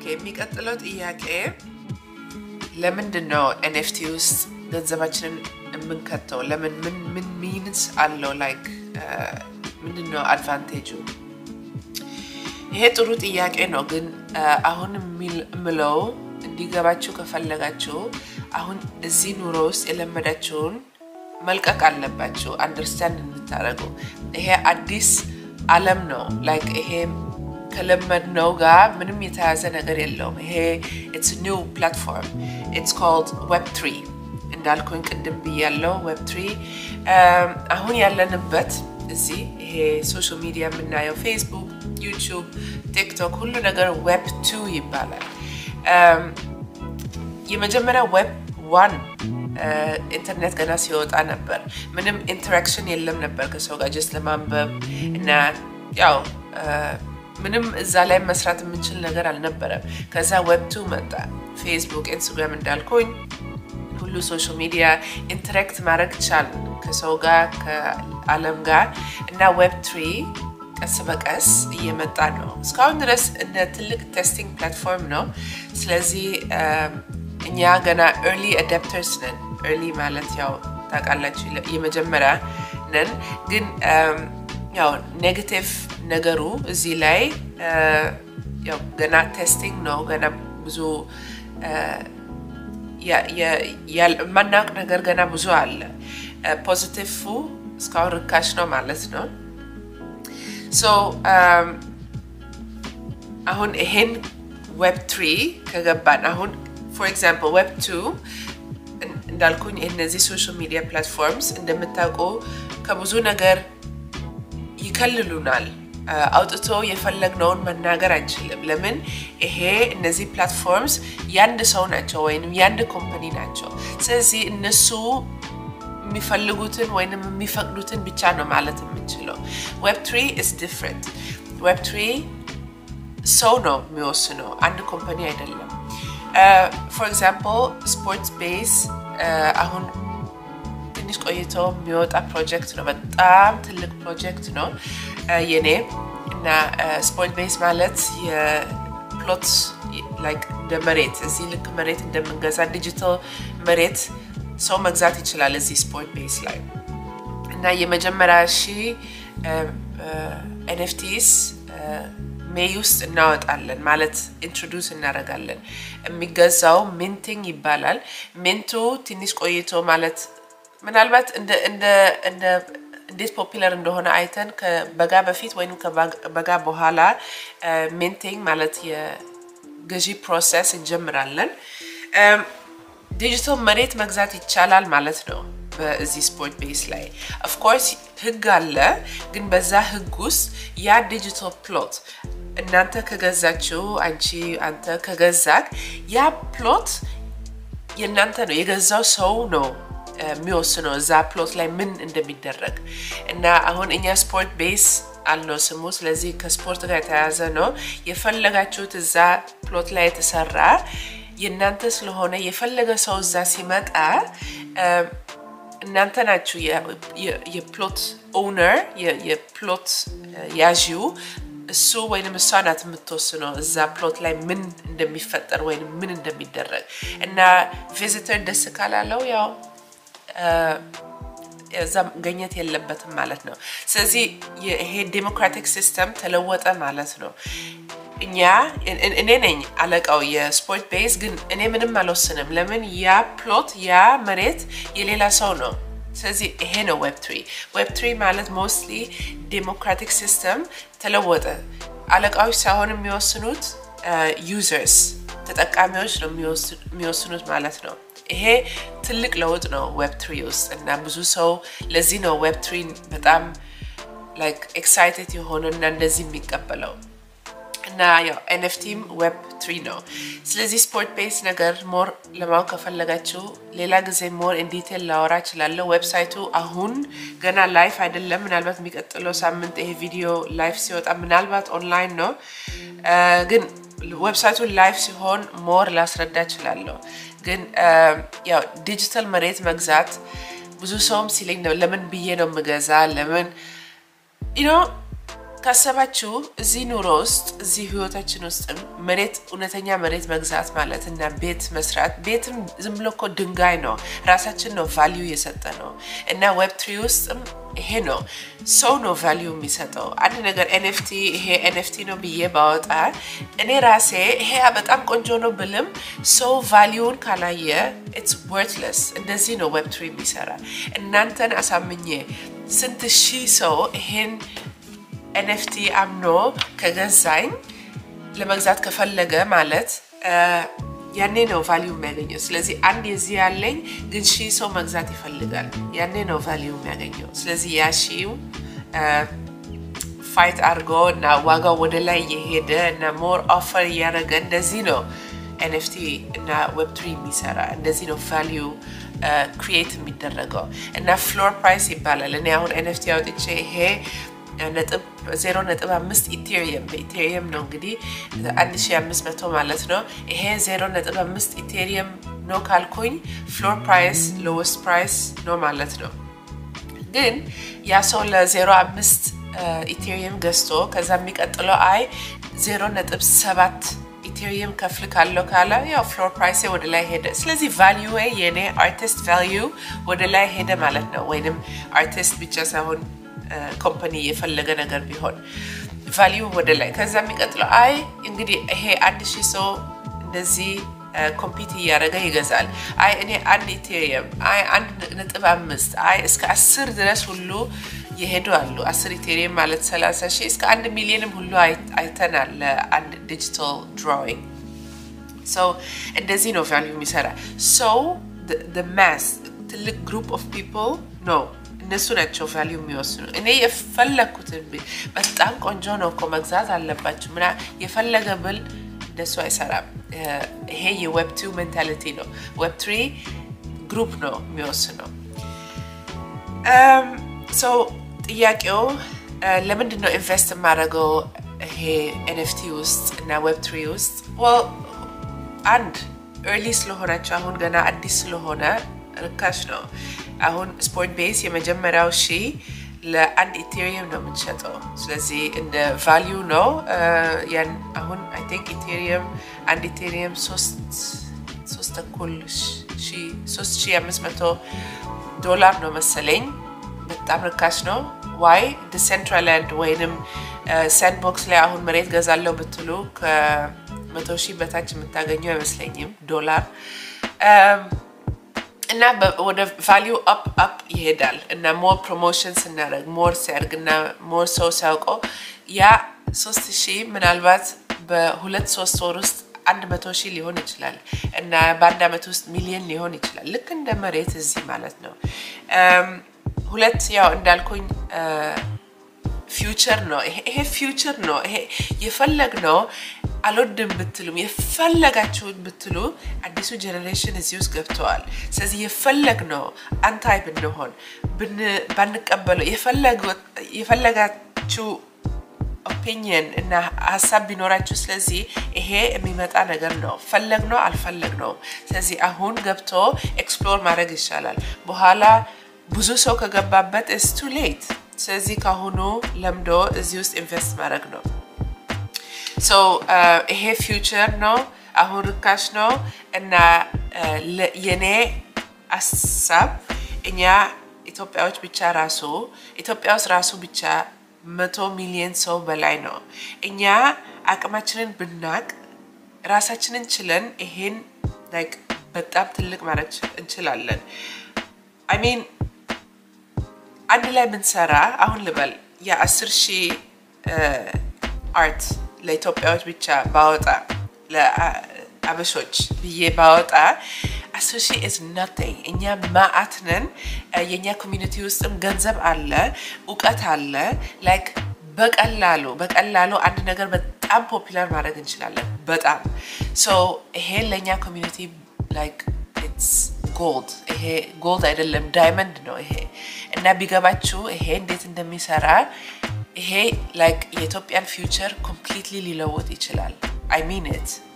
የሚቀጥለው ጥያቄ ለምንድን ነው ኤንኤፍቲ ውስጥ ገንዘባችንን የምንከተው? ለምን ምን ምን ሚንስ አለው? ላይክ ምንድን ነው አድቫንቴጁ? ይሄ ጥሩ ጥያቄ ነው። ግን አሁን የምለው እንዲገባችሁ ከፈለጋችሁ አሁን እዚህ ኑሮ ውስጥ የለመዳችሁን መልቀቅ አለባችሁ። አንደርስታንድ እንድታደርጉ ይሄ አዲስ አለም ነው። ላይክ ይሄ ከለመድነው ጋር ምንም የተያዘ ነገር የለውም። ይሄ ኢትስ ኒው ፕላትፎርም ኢትስ ኮልድ ዌብ ትሪ እንዳልኩኝ ቅድም ብያለው። ዌብ ትሪ አሁን ያለንበት እዚህ ይሄ ሶሻል ሚዲያ የምናየው ፌስቡክ፣ ዩቱብ፣ ቲክቶክ ሁሉ ነገር ዌብ ቱ ይባላል። የመጀመሪያ ዌብ ዋን ኢንተርኔት ገና ሲወጣ ነበር። ምንም ኢንተራክሽን የለም ነበር ከሰው ጋር ጀስት ለማንበብ እና ያው ምንም እዛ ላይ መስራት የምንችል ነገር አልነበረም። ከዛ ዌብ ቱ መጣ። ፌስቡክ፣ ኢንስታግራም እንዳልኩኝ ሁሉ ሶሻል ሚዲያ ኢንተራክት ማድረግ ቻል ከሰው ጋር ከአለም ጋር እና ዌብ ትሪ ቀስ በቀስ እየመጣ ነው። እስካሁን ድረስ እንደ ትልቅ ቴስቲንግ ፕላትፎርም ነው። ስለዚህ እኛ ገና ኤርሊ አዳፕተርስ ነን። ኤርሊ ማለት ያው ታውቃላችሁ የመጀመሪያ ነን። ግን ያው ኔጌቲቭ ነገሩ እዚህ ላይ ያው ገና ቴስቲንግ ነው። ገና ብዙ የማናውቅ ነገር ገና ብዙ አለ። ፖዚቲቭ እስካሁን ርካሽ ነው ማለት ነው። ሶ አሁን ይሄን ዌብ ትሪ ከገባን አሁን ፎር ኤግዛምፕል ዌብ ቱ እንዳልኩኝ እነዚህ ሶሻል ሚዲያ ፕላትፎርምስ እንደምታውቁ ከብዙ ነገር ይከልሉናል። አውጥቶ የፈለግነውን መናገር አንችልም። ለምን? ይሄ እነዚህ ፕላትፎርምስ ያንድ ሰው ናቸው ወይም ያንድ ኮምፓኒ ናቸው። ስለዚህ እነሱ የሚፈልጉትን ወይም የሚፈቅዱትን ብቻ ነው ማለት የምንችለው። ዌብ ትሪ ኢስ ዲፍረንት። ዌብ ትሪ ሰው ነው የሚወስነው፣ አንድ ኮምፓኒ አይደለም። ፎር ኤግዛምፕል ስፖርት ቤዝ አሁን ትንሽ ቆይቶ የሚወጣ ፕሮጀክት ነው። በጣም ትልቅ ፕሮጀክት ነው የኔ እና ስፖርት ቤዝ ማለት የፕሎት ላይክ እንደ መሬት እዚህ ልክ መሬት እንደምንገዛ ዲጂታል መሬት ሰው መግዛት ይችላል እዚህ ስፖርት ቤዝ ላይ እና የመጀመሪያ ሺ ኤንኤፍቲስ ሜይ ውስጥ እናወጣለን ማለት ኢንትሮዱስ እናደርጋለን። የሚገዛው ሚንቲንግ ይባላል። ሚንቱ ትንሽ ቆይቶ ማለት ምናልባት እንዴት ፖፒለር እንደሆነ አይተን ከበጋ በፊት ወይም ከበጋ በኋላ ሚንቲንግ ማለት የገዢ ፕሮሰስ እንጀምራለን። ዲጂታል መሬት መግዛት ይቻላል ማለት ነው። በዚህ ስፖርት ቤስ ላይ ኦፍኮርስ ህግ አለ። ግን በዛ ህግ ውስጥ ያ ዲጂታል ፕሎት እናንተ ከገዛችሁ አንቺ አንተ ከገዛክ ያ ፕሎት የእናንተ ነው፣ የገዛው ሰው ነው የሚወስነው እዛ ፕሎት ላይ ምን እንደሚደረግ እና አሁን እኛ ስፖርት ቤስ አለው ስሙ። ስለዚህ ከስፖርት ጋር የተያያዘ ነው። የፈለጋችሁት እዛ ፕሎት ላይ የተሰራ የእናንተ ስለሆነ የፈለገ ሰው እዛ ሲመጣ እናንተ ናችሁ የፕሎት ኦውነር የፕሎት ያዢው እሱ ወይም እሷ ናት የምትወስነው እዛ ፕሎት ላይ ምን እንደሚፈጠር ወይም ምን እንደሚደረግ እና ቪዚተር ደስ ካላለው ያው እዛ መገኘት የለበትም ማለት ነው። ስለዚህ ይሄ ዴሞክራቲክ ሲስተም ተለወጠ ማለት ነው። እኛ እኔ ነኝ አለቃው የስፖርት ቤዝ፣ ግን እኔ ምንም አልወስንም። ለምን ያ ፕሎት ያ መሬት የሌላ ሰው ነው። ስለዚህ ይሄ ነው ዌብ ትሪ። ዌብ ትሪ ማለት ሞስትሊ ዴሞክራቲክ ሲስተም ተለወጠ። አለቃዎች ሳይሆን የሚወስኑት ዩዘርስ ተጠቃሚዎች ነው የሚወስኑት ማለት ነው። ይሄ ትልቅ ለውጥ ነው ዌብ ትሪ ውስጥ እና ብዙ ሰው ለዚህ ነው ዌብ ትሪን በጣም ላይክ ኤክሳይትድ የሆነ እና እንደዚህ የሚቀበለው እና ያው ኤንኤፍቲም ዌብ ትሪ ነው። ስለዚህ ስፖርት ቤስ ነገር ሞር ለማወቅ ከፈለጋችሁ ሌላ ጊዜ ሞር ኢንዲቴል ላወራ እችላለሁ። ዌብሳይቱ አሁን ገና ላይፍ አይደለም። ምናልባት የሚቀጥለው ሳምንት ይሄ ቪዲዮ ላይፍ ሲወጣ ምናልባት ኦንላይን ነው፣ ግን ዌብሳይቱ ላይፍ ሲሆን ሞር ላስረዳ እችላለሁ። ግን ያው ዲጂታል መሬት መግዛት ብዙ ሰውም ሲለኝ ነው ለምን ብዬ ነው የምገዛ ለምን ዩ ካሰባችሁ እዚህ ኑሮ ውስጥ እዚህ ህይወታችን ውስጥም መሬት እውነተኛ መሬት መግዛት ማለት እና ቤት መስራት ቤትም ዝም ብሎ እኮ ድንጋይ ነው። ራሳችን ነው ቫሊዩ የሰጠ ነው እና ዌብ ትሪ ውስጥም ይሄ ነው ሰው ነው ቫሊዩ የሚሰጠው። አንድ ነገር ኤንኤፍቲ ይሄ ኤንኤፍቲ ነው ብዬ ባወጣ እኔ ራሴ ይሄ በጣም ቆንጆ ነው ብልም ሰው ቫሊዩን ካላየ ኢትስ ወርትለስ። እንደዚህ ነው ዌብ ትሪ የሚሰራ። እናንተን አሳምኜ ስንት ሺህ ሰው ይሄን ኤንኤፍቲ አምኖ ከገዛኝ ለመግዛት ከፈለገ ማለት ያኔ ነው ቫሊዩ የሚያገኘው። ስለዚህ አንድ የዚህ ያለኝ ግን ሺህ ሰው መግዛት ይፈልጋል። ያኔ ነው ቫሊዩ የሚያገኘው። ስለዚህ ያ ሺው ፋይት አድርጎ እና ዋጋው ወደ ላይ እየሄደ እና ሞር ኦፈር እያደረገ እንደዚህ ነው ኤንኤፍቲ እና ዌብ ትሪ የሚሰራ እንደዚህ ነው ቫሊዩ ክሪኤት የሚደረገው እና ፍሎር ፕራይስ ይባላል። እኔ አሁን ኤንኤፍቲ አውጥቼ ይሄ ነጥብ ዜሮ ነጥብ አምስት ኢቴሪየም በኢቴሪየም ነው እንግዲህ አንድ ሺ አምስት መቶ ማለት ነው። ይሄ ዜሮ ነጥብ አምስት ኢቴሪየም ነው ካልኩኝ ፍሎር ፕራይስ ሎወስት ፕራይስ ነው ማለት ነው። ግን ያ ሰው ለዜሮ አምስት ኢቴሪየም ገዝቶ ከዛ የሚቀጥለው አይ ዜሮ ነጥብ ሰባት ኢቴሪየም ከፍል ካለው ካለ ያው ፍሎር ፕራይሴ ወደ ላይ ሄደ። ስለዚህ ቫሊዩ የኔ አርቲስት ቫሊዩ ወደ ላይ ሄደ ማለት ነው። ወይንም አርቲስት ብቻ ሳይሆን ኮምፓኒ የፈለገ ነገር ቢሆን ቫሊዩ ወደ ላይ ከዛ የሚቀጥለው አይ እንግዲህ ይሄ አንድ ሺህ ሰው እንደዚህ ኮምፒት እያደረገ ይገዛል። አይ እኔ አንድ ኢቴሪየም አይ አንድ ነጥብ አምስት አይ እስከ አስር ድረስ ሁሉ የሄዱ አሉ። አስር ኢቴሪየም ማለት ሰላሳ ሺህ እስከ አንድ ሚሊዮንም ሁሉ አይተናል ለአንድ ዲጂታል ድሮዊንግ። ሰው እንደዚህ ነው ቫሊዩ የሚሰራ ሰው ማስ ትልቅ ግሩፕ ኦፍ ፒፕል ነው እነሱ ናቸው ቫሊዩ የሚወስኑ። እኔ የፈለግኩትን በጣም ቆንጆ ነው እኮ መግዛት አለባችሁ ምና የፈለገ ብል እንደሱ አይሰራም። ይሄ የዌብ ቱ ሜንታሊቲ ነው። ዌብ ትሪ ግሩፕ ነው የሚወስነው። ሰው ጥያቄው ለምንድን ነው ኢንቨስት የማደርገው ይሄ ኤንኤፍቲ ውስጥ እና ዌብ ትሪ ውስጥ? አንድ ኤርሊ ስለሆናቸው አሁን ገና አዲስ ስለሆነ ርካሽ ነው። አሁን ስፖርት ቤዝ የመጀመሪያው ሺ ለአንድ ኢቴሪየም ነው የምንሸጠው። ስለዚህ እንደ ቫሊዩ ነው ያን አሁን አይ ቲንክ ኢቴሪየም አንድ ኢቴሪየም ሶስት ተኩል ሶስት ሺ አምስት መቶ ዶላር ነው መሰለኝ። በጣም ርካሽ ነው። ዋይ ዲሴንትራላንድ ወይንም ሳንድቦክስ ላይ አሁን መሬት ገዛለው ብትሉ ከመቶ ሺህ በታች የምታገኘው አይመስለኝም ዶላር እና ወደ ቫሊዩ አፕ አፕ ይሄዳል እና ሞር ፕሮሞሽን ስናደርግ ሞር ሲያድግ እና ሞር ሰው ሲያውቀው ያ ሶስት ሺህ ምናልባት በሁለት ሶስት ወር ውስጥ አንድ መቶ ሺህ ሊሆን ይችላል እና በአንድ ዓመት ውስጥ ሚሊዮን ሊሆን ይችላል። ልክ እንደ መሬት እዚህ ማለት ነው። ሁለት ያው እንዳልኩኝ ፊውቸር ነው። ይሄ ፊውቸር ነው። ይሄ የፈለግ ነው አልወድም ብትሉም የፈለጋችሁን ብትሉ አዲሱ ጀኔሬሽን እዚህ ውስጥ ገብተዋል። ስለዚህ የፈለግ ነው አንታይ ብንሆን ባንቀበለው የፈለጋችሁ ኦፒኒየን እና ሀሳብ ቢኖራችሁ፣ ስለዚህ ይሄ የሚመጣ ነገር ነው። ፈለግ ነው አልፈለግ ነው። ስለዚህ አሁን ገብቶ ኤክስፕሎር ማድረግ ይሻላል። በኋላ ብዙ ሰው ከገባበት ኢስ ቱ ሌት። ስለዚህ ካሁኑ ለምዶ እዚህ ውስጥ ኢንቨስት ማድረግ ነው። ሶ ይሄ ፊውቸር ነው። አሁን ርካሽ ነው እና የኔ ሀሳብ እኛ ኢትዮጵያዎች ብቻ ራሱ ኢትዮጵያ ውስጥ ራሱ ብቻ መቶ ሚሊዮን ሰው በላይ ነው። እኛ አቅማችንን ብናቅ ራሳችንን ችለን ይሄን ላይክ በጣም ትልቅ ማድረግ እንችላለን። አይ ሚን አንድ ላይ ብንሰራ አሁን ልበል የአስር ሺህ አርት ለኢትዮጵያዎች ብቻ ባወጣ ለአበሾች ብዬ ባወጣ አስር ሺህ ኢዝ ናቲንግ። እኛ ማአት ነን። የእኛ ኮሚኒቲ ውስጥም ገንዘብ አለ፣ እውቀት አለ። ላይክ በቀላሉ በቀላሉ አንድ ነገር በጣም ፖፑላር ማድረግ እንችላለን። በጣም ሶ ይሄ ለእኛ ኮሚኒቲ ላይክ ኢትስ ጎልድ። ይሄ ጎልድ አይደለም ዳይመንድ ነው ይሄ እና ቢገባችሁ ይሄ እንዴት እንደሚሰራ ይሄ ላይክ የኢትዮጵያን ፊውቸር ኮምፕሊትሊ ሊለውጥ ይችላል። አይ ሚን ኢት